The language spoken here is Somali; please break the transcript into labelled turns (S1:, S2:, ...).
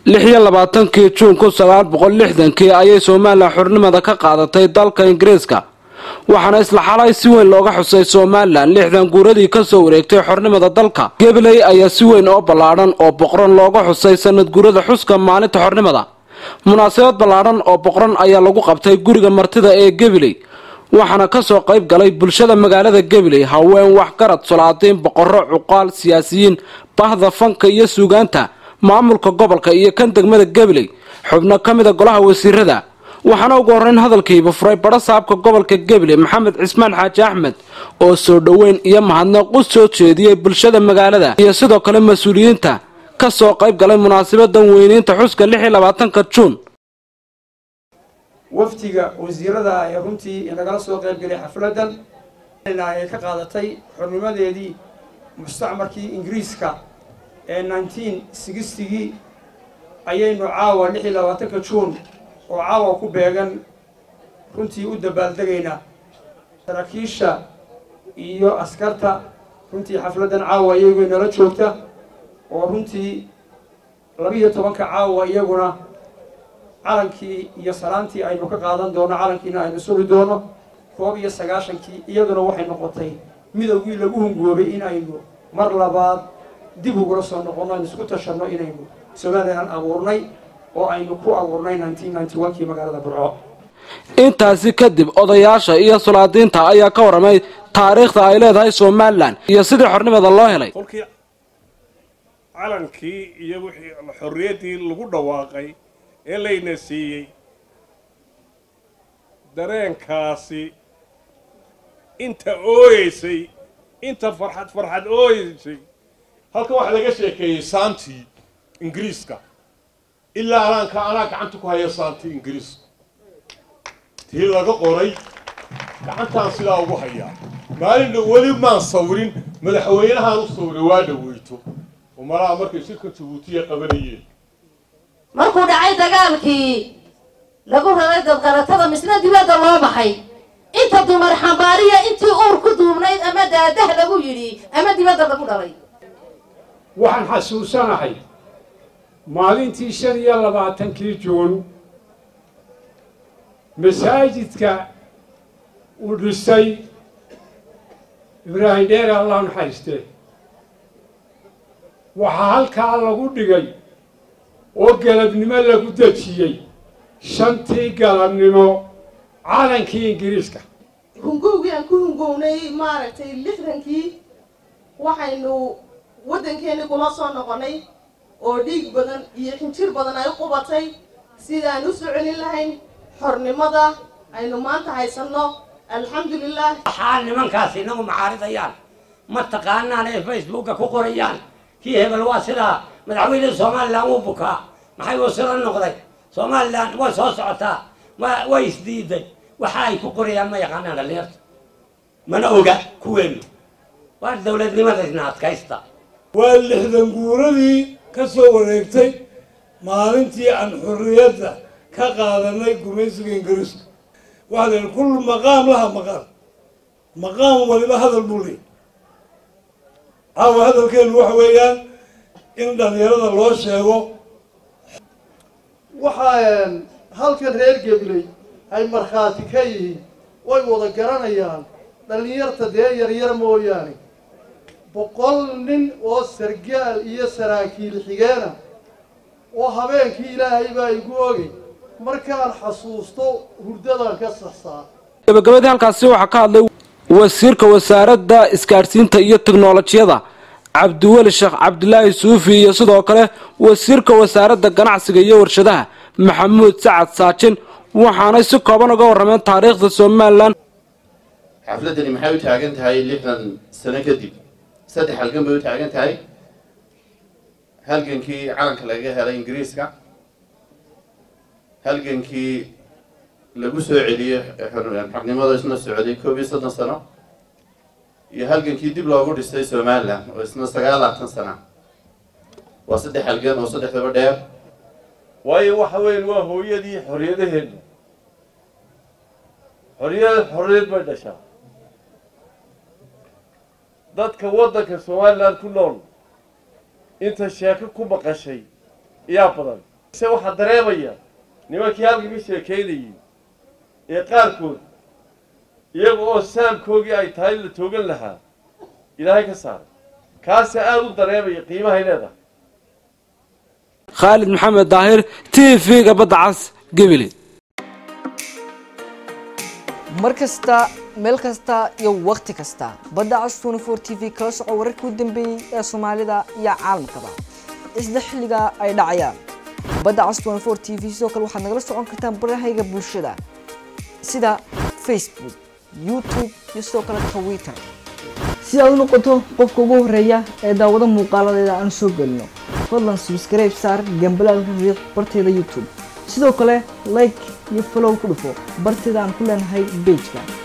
S1: lix iyo labaatankii juun kun sagaal boqol lixdankii ayay somalilan xornimada ka qaadatay dalka ingiriiska waxaana isla xalay si weyn looga xusay somalilan lixdan guuradii kasoo wareegtay xornimada dalka gabiley ayaa si weyn oo ballaadhan oo boqran looga xusay sanad guurada xuska maalinta xornimada munaasabad ballaadhan oo boqran ayaa lagu qabtay guriga martida ee gabiley waxaana kasoo qayb galay bulshada magaalada gabiley haween waxgarad solaadiin boqorro cuqaal siyaasiyiin bahda fanka iyo suugaanta maamulka gobolka iyo kan degmada gabiley xubno ka mida golaha wasiirada waxaana ugu horreyn hadalkiiba furay badho saabka gobolka gabiley maxamed cismaan xaaji axmed oo soo dhoweyn iyo mahadnaq u soo jeediyey bulshada magaalada iyo sidoo kale mas-uuliyiinta ka soo qayb galay munaasabadan weyneynta xuska lix iyo labaatanka juun
S2: wafdiga wasiirada ee runtii inagala soo qayb galay xafladan ay ka qaadatay xornimadeedii mustacmarkii ingiriiska ee nineteen sixtigii ayaynu caawa lix iyo labaatanka juun oo caawa ku beegan runtii u dabaaldegaynaa saraakiisha iyo askarta runtii xafladdan caawa iyagu inala joogta oo runtii labiiyo tobanka caawa iyaguna calankii iyo salaantii aynu ka qaadan doono calankiina aynu sugi doono koob iyo sagaashankii iyaduna waxay noqotay midowgii lagu hungoobay in aynu mar labaad dib ugula soo noqono aynu isku tashanno inaynu somalilan abuurnay oo aynu ku abuurnay nineteen ninety one kii magaalada burco
S1: intaasi kadib odayaasha iyo sulaadiinta ayaa ka warramay taariikhda ay leedahay somalilan iyo sidii xornimada loo helay
S3: kolkii calankii iyo wixii xorriyaddii lagu dhawaaqay ee layna siiyey dareenkaasi inta ooyeysay inta farxad farxad ooyeysay
S4: halkan waxaa laga sheekeeyey saantii ingiriiska ilaa anaanka anaa gacanta ku haya saantii ingiriiska tii laga qoray gacantaan sidaa ugu hayaa maalinna weli maan sawirin madaxweynahaan u sawiray waa dhaweyto oo malaha markay shirka jabuutiya qabanayeen
S5: markuu dhacay dagaalkii lagu raray dadqaratada misna dibadda loo baxay inta dumar xambaariya intii uur ku duubnayd ama daadah lagu yidhi ama dibadda lagu dhalay
S6: waxaan xasuusanahay maalintii shan iyo labaatankii juun masaajidka uu dhisay ibraahim dheere allah naxariiste waxaa halkaa lagu dhigay oo galabnimo lagu dejiyey shantii galabnimo calankii ingiriiska
S7: hungowgii aan ku hungownay maaragtay lixdankii waxaynu waddankeennii kula soo noqonnay oo dhiig badan iyo xinjir badan ay u qubatay sidaan u soo celin lahayn xornimada aynu maanta haysanno alxamdulilah
S8: waxaa nimankaasi inagu macaaridayaan ma taqaanaan ee facebooka ku qorayaan kii hebel waa sidaa madaxweyne somalilan wuu bukaa maxay uu sida noqday somalilan way soo socotaa way isdiiday waxa ay ku qorayaan ma yaqaanaan dhalinyarta mana oga kuweenu waa dowladnimadaisna adkaysta
S9: waa lixdan guuradii ka soo wareegtay maalintii aan xorriyadda ka qaadanay gumaysiga ingiriiska waxaa la yidhi kullu maqaam laha maqaal maqaam waliba hadal buu leeyay caawa hadalkeenu waxa weeyaan in dhalinyarada loo sheego
S10: waxaa halkan reer gebley ay markhaati ka yihiin way wada garanayaan dhallinyarta dee yaryar mooyaane boqol nin oo sargaal iyo saraakiil xigeena oo habeenkii ilaahay baa igu ogay markaan xasuusto hurdadan ka saxsaa
S1: gabagabadii halkaasi waxaa ka hadlay wasiirka wasaaradda isgaadhsiinta iyo teknolojiyada cabdiweli sheekh cabdilaahi suufi iyo sidoo kale wasiirka wasaaradda ganacsiga iyo warshadaha maxamuud sacad saajin waxaanay si kooban uga warrameen taariikhda somalilan
S11: xafladdani maxay u taagan tahay lixdan sano kadib saddex halgan bay u taagan tahay halgankii calanka laga helay ingiriiska halgankii lagu soo celiyey xornimada isna socday koob iyo soddon sano iyo halgankii dib loogu dhistay somalilan oo isna sagaal labaatan sana waa saddex halgan oo saddexdaba dheer
S12: waayo waxa weyn waa hooyadii xorriyadaheenu xorriyad xorriyad bay dhashaa dadka waddanka somalilan ku nool inta sheeko ku maqashay yaa badan se waxaa dareemaya nimankii halkan ka sheekaynayey ee qaarkood iyaga oo saamkoogii ay tahay la toogan lahaa ilaahay ka saaray kaase aada u dareemaya qiimahay leedahay
S1: khaalid maxamed daahir t v-ga badda cas gebile
S13: mar kasta meel kasta iyo wakhti kasta badda cas twenty four t v kala soco wararkii u dambeeyey ee soomaalida iyo caalamkaba isla xilliga ay dhacayaan badda cas twenty four t v sidoo kale waxaad nagala socon kartaan barahayga bulshada sida facebook youtube iyo sidoo kale twitter si aad u noqoto qofka ugu horeeya ee daawado muuqaaladeeda aan soo gelino fadlan subscribe saar gambalaalka riiq barteeda youtube sidoo kale like iyo follow ku dhufo barteeda aan ku leenahay bejka